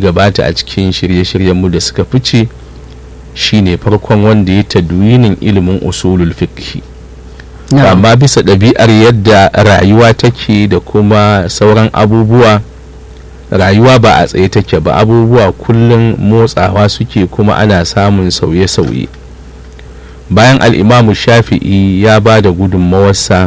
gabata a cikin shirye-shiryenmu da suka fice shine farkon wanda ya tadwinin ilimin usulul fiqh amma bisa ɗabi'ar yadda rayuwa take da kuma sauran abubuwa rayuwa ba a tsaye take ba abubuwa kullum motsawa suke kuma ana samun sauye-sauye bayan al'imamu shafi'i ya ba da gudunmawarsa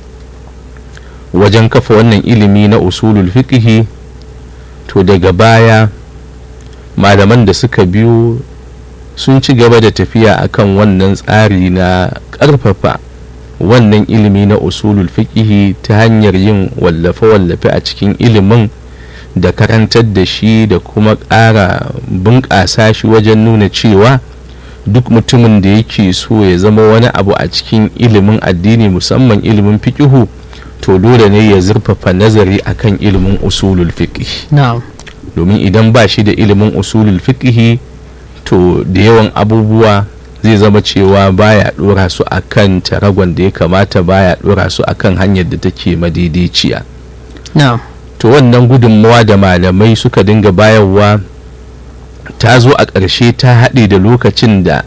wajen kafa wannan ilimi na usulul fiqhi to daga baya malaman da suka biyo sun ci gaba da tafiya akan wannan tsari na ƙarfafa wannan ilimi na usulul fiqhi ta hanyar yin wallafe-wallafe a cikin ilimin da karantar da shi da kuma ƙara bunƙasa shi wajen nuna cewa duk mutumin da yake so ya zama wani abu a cikin ilimin addini musamman ilimin fiqihu to dole ne ya zurfafa nazari akan ilimin usulul fiqh domin idan ba shi da ilimin usulul fiqh to da yawan abubuwa zai zama cewa baya dora su akan taragon da ya kamata baya dora su akan hanyar da take madaidaiciya to wannan gudunmawa da malamai suka dinga bayarwa ta zo a ƙarshe ta haɗe da lokacin da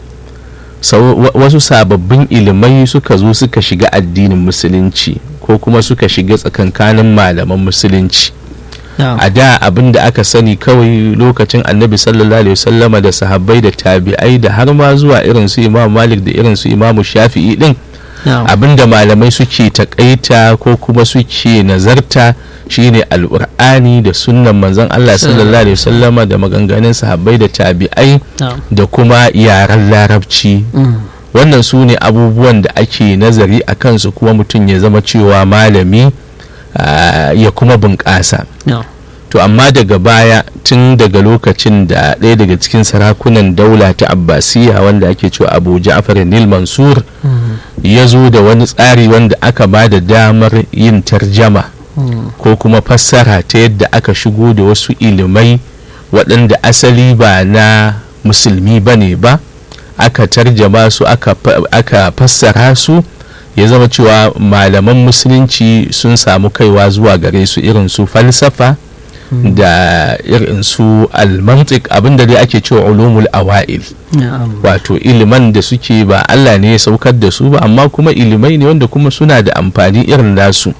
wasu sababbin ilimai suka zo suka shiga addinin musulunci ko kuma suka shiga tsakankanin malaman musulunci a da abin da aka sani kawai lokacin annabi sallallahu alaihi wasallama da sahabbai da tabi'ai da har ma zuwa irin su imam malik da irin su imam shafi'i din abin da malamai suke takaita ko kuma suke nazarta shine al'ur'ani da sunnan manzon Allah sallallahu alaihi wasallama da maganganun sahabbai da tabi'ai da kuma yaren larabci wannan su ne abubuwan da ake nazari a kansu kuma mutum ya zama cewa malami ya kuma bunƙasa to amma daga baya tun daga lokacin da ɗaya daga cikin sarakunan daula ta abbasiya wanda ake cewa abu ja'far nil mansur ya zo da wani tsari wanda aka ba da damar yin tarjama ko kuma fassara ta yadda aka shigo da wasu ilimai waɗanda asali ba na musulmi ba ne ba aka tarjama su aka fassara su ya zama cewa malaman musulunci sun samu kaiwa zuwa gare su irin su falsafa da irin su almantik abinda dai ake cewa ulumul awa'il wato iliman da suke ba Allah ne ya saukar da su ba amma kuma ilimai ne wanda kuma suna da amfani irin nasu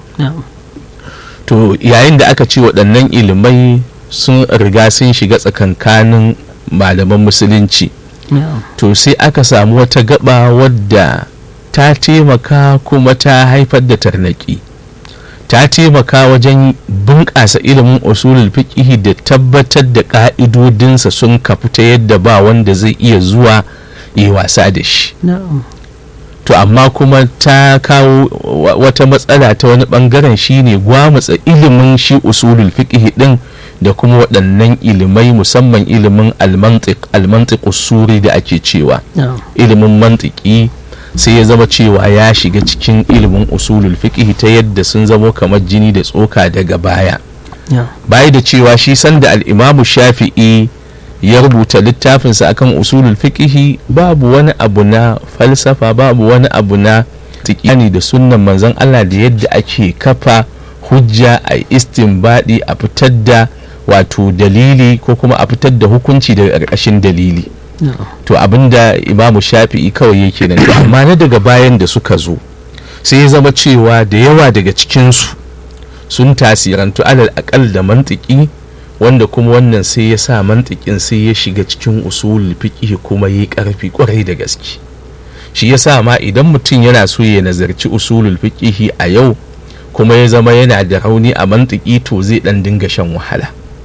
to yayin da aka ce waɗannan ilimai sun riga sun shiga tsakankanin malaman musulunci to sai aka samu wata gaba wadda ta taimaka kuma ta haifar da tarnaki ta taimaka wajen bunƙasa ilimin usulul fiqhi da tabbatar da ƙa'idodinsa sun kafu ta yadda ba wanda zai iya zuwa yi wasa da shi to amma kuma ta kawo wata matsala ta wani bangaren shine gwamutsa ilimin shi usulul fiqhi din da kuma waɗannan ilimai musamman ilimin almantiq almantiq usuri da ake cewa ilimin mantiki sai ya zama cewa ya shiga cikin ilimin usulul fiqh ta yadda sun zamo kamar jini da tsoka daga baya baya da cewa shi sanda al'imamu shafi'i ya rubuta littafinsa akan usulul fiqh babu wani abu na falsafa babu wani abu na tikiyani da sunnan manzon Allah da yadda ake kafa hujja a istinbadi a fitar da wato dalili ko kuma a fitar da hukunci daga ƙarƙashin dalili to abinda imamu shafi'i kawai yake nan amma na daga bayan da suka zo sai ya zama cewa da yawa daga cikinsu sun tasirantu alal akal da mantiki wanda kuma wannan sai ya sa mantikin sai ya shiga cikin usul fiqh kuma yi karfi kwarai da gaske shi ya sa ma idan mutum yana so ya nazarci usulul fiqh a yau kuma ya zama yana da rauni a mantiki to zai dan dinga shan wahala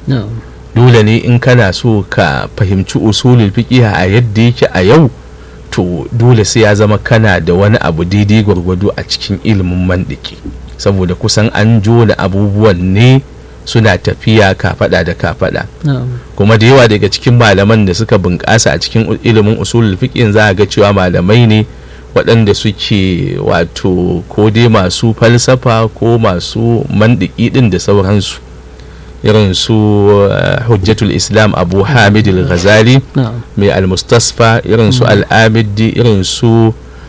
dole ne in kana so ka fahimci usulul fiqh a yadda yake a yau to dole sai ya zama kana da wani abu daidai gwargwado a cikin ilimin mandiki saboda kusan an jona abubuwan ne suna tafiya kafada da kafada kuma da yawa daga cikin malaman da suka bunƙasa a cikin ilimin usulul fiqh za a ga cewa malamai ne waɗanda suke wato ko dai masu falsafa ko masu mandiki ɗin da sauransu irin su hujjatul islam abu hamid al-ghazali mai al-mustasfa irin su al-amidi irin su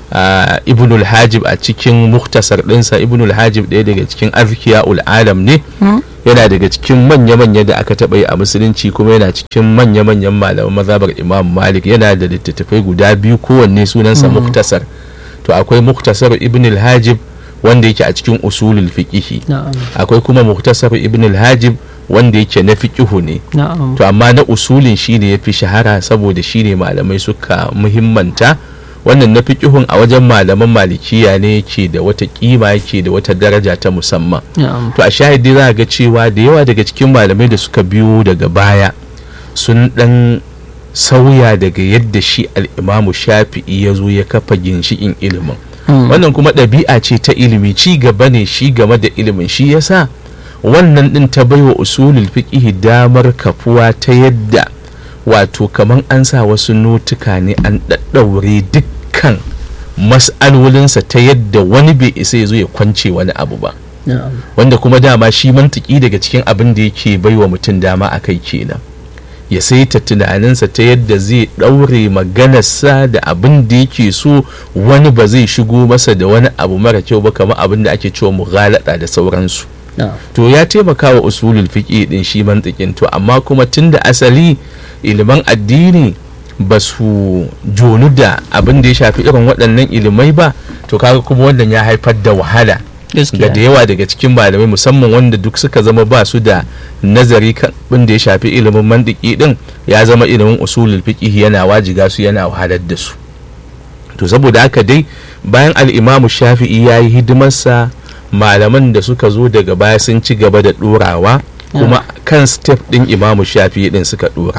uh, ibnul hajib a cikin muktasar ɗinsa ibnul hajib ɗaya daga cikin azkiya alam ne yana daga cikin manya-manya da aka taɓa yi a musulunci kuma yana cikin manya-manyan malaman mazhabar imam malik yana da littattafai guda biyu kowanne sunansa muktasar to akwai muktasar ibnul hajib wanda yake a cikin usulul fiqihi akwai kuma muktasar ibnul hajib wanda yake na fiqihu ne to amma na usulin shine yafi shahara saboda shine malamai suka muhimmanta wannan na fiqihun a wajen malaman malikiya ne yake da wata kima yake da wata daraja ta musamman to a shahidi za ga cewa da yawa daga cikin malamai da suka biyo daga baya sun dan sauya daga yadda shi al'imamu shafi'i ya zo ya kafa ginshikin ilimin wannan kuma ɗabi'a ce ta ilimi ci gaba ne shi game da ilimin shi yasa wannan ɗin ta baiwa usulul fiqhi damar kafuwa ta yadda wato kaman an sa wasu notuka ne an ɗaɗɗaure dukkan mas'alolinsa ta yadda wani bai isa ya zo ya kwance wani abu ba wanda kuma dama shi mantiki daga cikin abin da yake baiwa mutum dama a kai kenan ya saita tunaninsa ta yadda zai ɗaure maganarsa da abin da yake so wani ba zai shigo masa da wani abu mara kyau ba kamar abin da ake cewa mughalada da sauransu to ya taimaka wa usulul fiqi din shi mantikin to amma kuma tunda asali iliman addini ba su jonu da abin da ya shafi irin waɗannan ilimai ba to kaga kuma wannan ya haifar da wahala ga da yawa daga cikin malamai musamman wanda duk suka zama ba su da nazari kan da ya shafi ilimin mandiki din ya zama ilimin usulul fiqh yana wajiga su yana wahalar da su to saboda haka dai bayan al-imamu shafi'i ya yi hidimarsa malaman da suka zo daga baya sun ci gaba da ɗorawa kuma kan step ɗin imamu shafi'i ɗin suka ɗora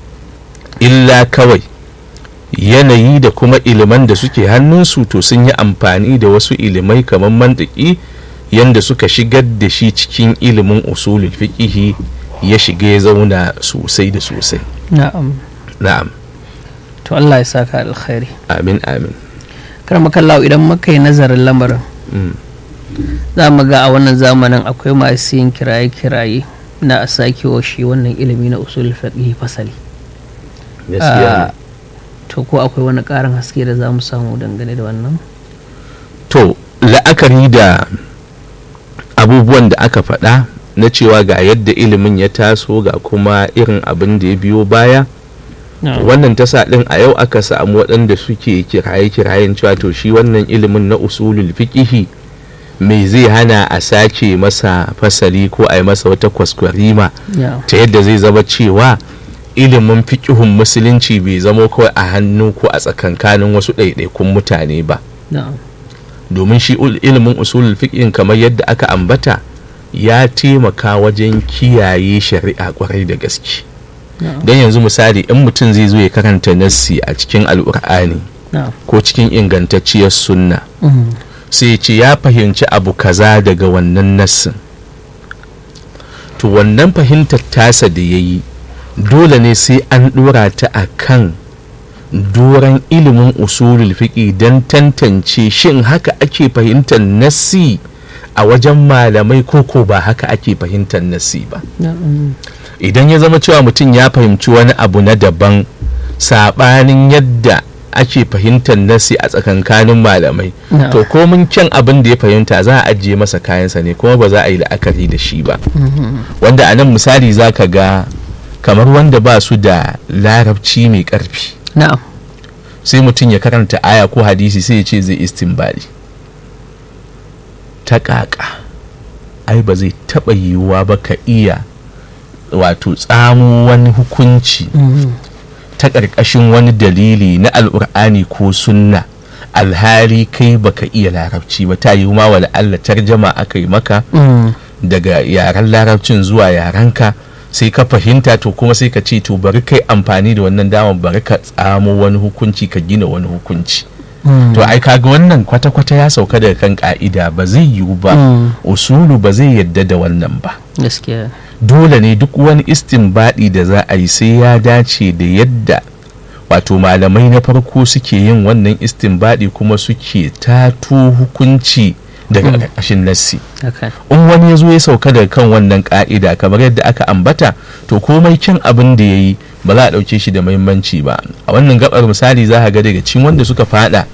illa kawai yanayi da kuma iliman da suke hannunsu to sun yi amfani da wasu ilimai kamar mantiki yadda suka shigar da shi cikin ilimin usulul fiqihi ya shiga ya zauna sosai da sosai na'am na'am to Allah ya saka alkhairi amin amin kar makallawo idan muka yi nazarin lamarin za mu ga a wannan zamanin akwai masu yin kiraye-kiraye na a sake wa shi wannan ilimi na usul fiqh fasali gaskiya to ko akwai wani ƙarin haske da za mu samu dangane da wannan to la'akari da abubuwan da aka faɗa na cewa ga yadda ilimin ya taso ga kuma irin abin da ya biyo baya wannan tasa ɗin a yau aka samu waɗanda suke kiraye-kirayen cewa to shi wannan ilimin na usulul fiqihi me zai hana a sake masa fasali ko a yi masa wata kwaskwarima ta yadda zai zama cewa ilimin fikihun musulunci bai zama kawai a hannu ko a tsakankanin wasu ɗaiɗaikun mutane ba domin shi ilimin usulul fiqhin kamar yadda aka ambata ya taimaka wajen kiyaye shari'a kwarai da gaske don yanzu misali in mutum zai zo ya karanta nassi a cikin al'ur'ani ko cikin ingantacciyar sunna sai ce ya fahimci abu kaza daga wannan nassin to wannan fahimtar tasa da ya yi dole ne sai an ɗora ta a kan doron ilimin usulul fiƙi don tantance shin haka ake fahimtar nassi a wajen malamai koko ba haka ake fahimtar nassi ba idan ya zama cewa mutum ya fahimci wani abu na daban saɓanin yadda ake fahimtar nasi a tsakankanin malamai to komin kyan abin da ya fahimta za a ajiye masa kayansa ne kuma ba za a yi la'akari da shi ba wanda a nan misali za ka ga kamar wanda ba su da larabci mai karfi sai mutum ya karanta aya ko hadisi sai ya ce zai istinbali ta kaka ai ba zai taɓa yiwuwa ba ka iya wato tsamo wani hukunci ta ƙarƙashin wani dalili na al'ur'ani ko sunna alhali kai baka iya larabci ba ta yi ma wa Allah tarjama aka yi maka daga yaren larabcin zuwa yarenka sai ka fahimta to kuma sai ka ce to bari kai amfani da wannan damar bari ka tsamo wani hukunci ka gina wani hukunci to ai kaga wannan kwata-kwata ya sauka daga kan ka'ida ba zai yiwu ba usulu ba zai yadda da wannan ba gaskiya dole ne duk wani istinbadi da za a yi sai ya dace da yadda wato malamai na farko suke yin wannan istinbadi kuma suke tato hukunci daga ƙarƙashin nassi in wani ya zo ya sauka daga kan wannan ƙa'ida kamar yadda aka ambata to komai kyan abin da ya yi ba za a ɗauke shi da muhimmanci ba a wannan gabar misali za ga daga cikin wanda suka fada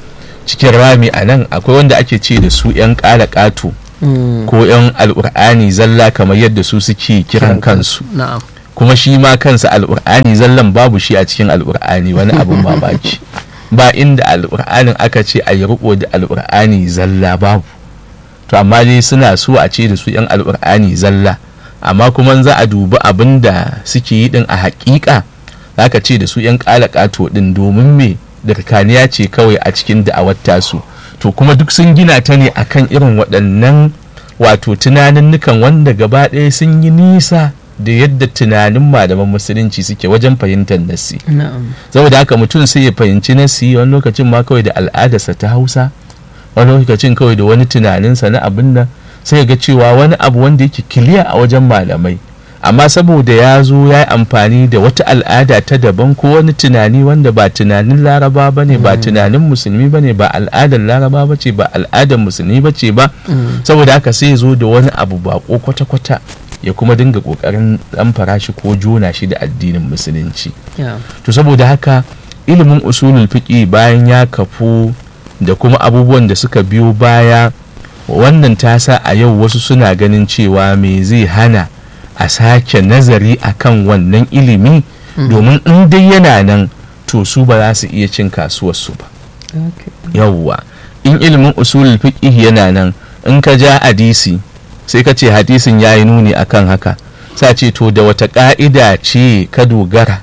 cikin rami a nan akwai wanda ake ce da su 'yan ƙala ƙato Mm. ko 'yan al'ur'ani zalla kamar yadda su suke kiran kansu na'am kuma shi ma kansa al'ur'ani zallan babu shi a cikin al'ur'ani wani abin mamaki ba inda al'ur'anin aka ce a yi riko da al'ur'ani zalla babu to amma dai suna so a ce da su 'yan al'ur'ani zalla amma kuma za a dubi abin da suke yi din a hakika za ka ce da su 'yan ƙato din domin me dirkaniya ce kawai a cikin da'awar tasu to kuma duk sun gina ta ne akan irin waɗannan wato tunaninnukan wanda gaba ɗaya sun yi nisa da yadda tunanin malaman musulunci suke wajen fahimtar nasi na'am saboda haka mutum sai ya fahimci nasi wani lokacin ma kawai da al'adarsa ta hausa wani lokacin kawai da wani tunaninsa na abin nan sai ya ga cewa wani abu wanda yake kiliya a wajen malamai amma saboda ya zo ya yi amfani da wata al'ada ta daban ko wani tunani wanda ba tunanin laraba ba ne ba tunanin musulmi ba ne ba al'adar laraba ba ce ba al'adar musulmi ba ce ba Mm. saboda haka sai ya zo da wani abu bako kwata-kwata ya kuma dinga kokarin dan farashi ko jona shi da addinin musulunci yeah. to saboda haka ilimin usulul fiqi bayan ya kafu da kuma abubuwan da suka biyo baya wannan ta sa a yau wasu suna ganin cewa me zai hana a sake nazari akan wannan ilimi domin in dai yana nan to su ba za su iya cin kasuwarsu ba okay. yawwa in ilimin usulul fiqh yana nan in ka ja hadisi sai ka ce hadisin ya yi nuni akan haka sa ce to da wata ka'ida ce ka dogara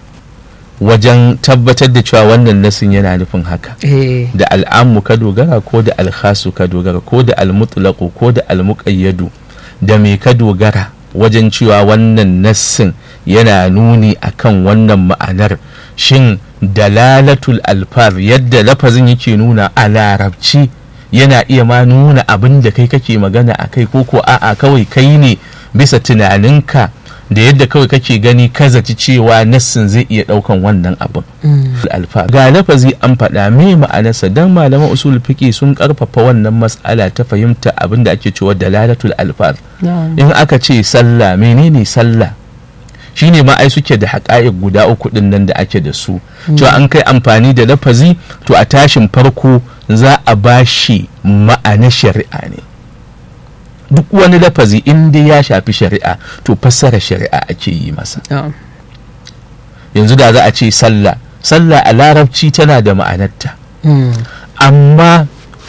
wajen tabbatar da cewa wannan nasin yana nufin haka eh da al'ammu ka dogara ko da alkhasu ka dogara ko da almutlaqu ko da almuqayyadu da me ka dogara wajen cewa wannan nassin yana nuni akan wannan ma'anar shin dalalatul alfar yadda lafazin yake nuna a larabci yana iya ma nuna abin da kai kake magana a kai ko ko a'a kawai kai ne bisa tunaninka da yadda kawai kake gani ka zaci cewa nassin zai iya daukan wannan abin Mm. alfa ga lafazi an faɗa me ma'anarsa dan malaman usul fiqi sun karfafa wannan mas'ala ta fahimta abin da ake cewa dalalatul alfaz na'am in aka ce sallah menene sallah shine ma ai suke da haƙa'iq guda uku din nan da ake da su cewa an kai amfani da lafazi to a tashin farko za a bashi ma'ana shari'a ne duk wani lafazi in dai ya shafi shari'a to fassara shari'a ake yi masa na'am yanzu da za a ce sallah sallah a larabci tana da ma'anarta Mm. amma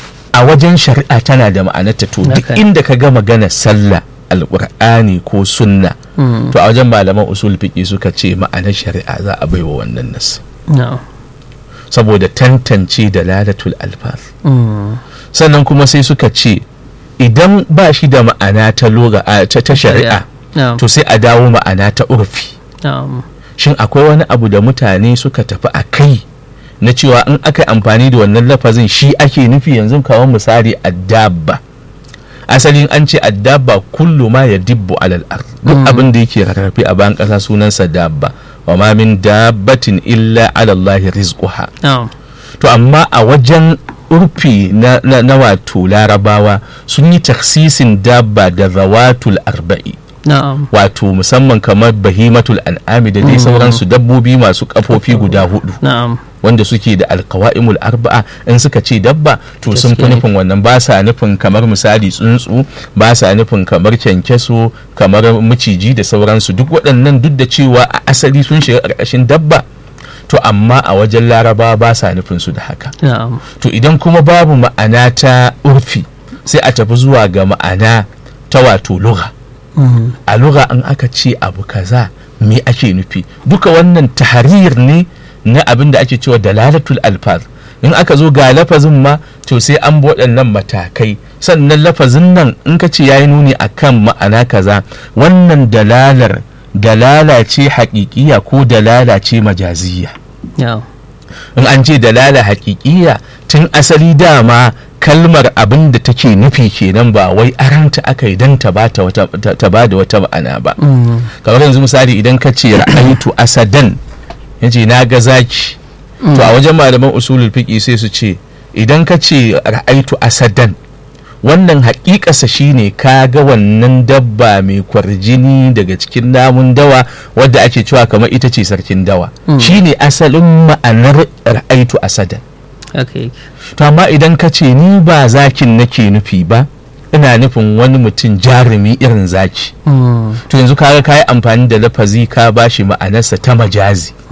a wajen shari'a tana da ma'anarta to duk Haka ne. inda ka ga magana sallah alƙur'ani ko sunna Mm. to a wajen malaman usul fiqi suka ce ma'anar shari'a za a baiwa wannan nas na'am saboda tantance da lalatul alfaz Mm. sannan kuma sai suka ce idan ba shi da ma'ana ta loga a- ta ta shari'a na'am to sai a dawo ma'ana ta urfi na'am shin akwai wani abu da mutane suka tafi a kai na cewa in aka yi amfani da wannan lafazin shi ake nufi yanzu kawo misali addabba asalin an ce addabba kullu ma ya dibbu alal ard duk abin da yake rarrafe a bayan ƙasa sunansa dabba wa ma min dabbatin illa ala Allah rizquha na'am to amma a wajen urfi na, na, na wato larabawa sun yi taksisin dabba da zawatul arba'i na'am wato musamman kamar bahimatul an'ami da dai sauransu dabbobi masu kafofi guda hudu na'am wanda suke da alkawa'imul arba'a in suka ce dabba to sun fi Gaskiya ne. nufin wannan ba sa nufin kamar misali tsuntsu ba sa nufin kamar kyankyaso kamar maciji da sauransu duk waɗannan duk da cewa a asali sun shiga ƙarƙashin dabba to amma a wajen laraba ba sa nufin su da haka na'am to idan kuma babu ma'ana ta urfi sai a tafi zuwa ga ma'ana ta wato lugha Mm. a lura in aka ce abu kaza me ake nufi duka wannan tahrir ne na abin da ake cewa dalalatul alfaz in aka zo ga lafazin ma to sai an bi waɗannan matakai sannan lafazin nan in ka ce yayi nuni akan ma'ana kaza wannan dalalar dalala ce haƙiƙiya ko dalala ce majaziyya na'am in an ce dalala haƙiƙiya tun asali dama kalmar abin da take nufi kenan ba wai aranta aka yi don ta ba da wata ma'ana ba Mm. kamar yanzu misali idan ka ce ra'aitu asadan yace na ga zaki to a wajen malaman usulul fiqi sai su ce idan ka ce ra'aitu asadan wannan haƙiƙasa shine ka ga wannan dabba mai kwarjini daga cikin namun dawa wadda ake cewa kamar ita ce sarkin dawa Mm. shine asalin ma'anar ra'aitu asadan haka yake to amma idan ka ce ni ba zakin nake nufi ba ina nufin wani mutum jarumi irin zaki Mm. to yanzu kaga ka yi amfani da lafazi ka bashi ma'anarsa ta majazi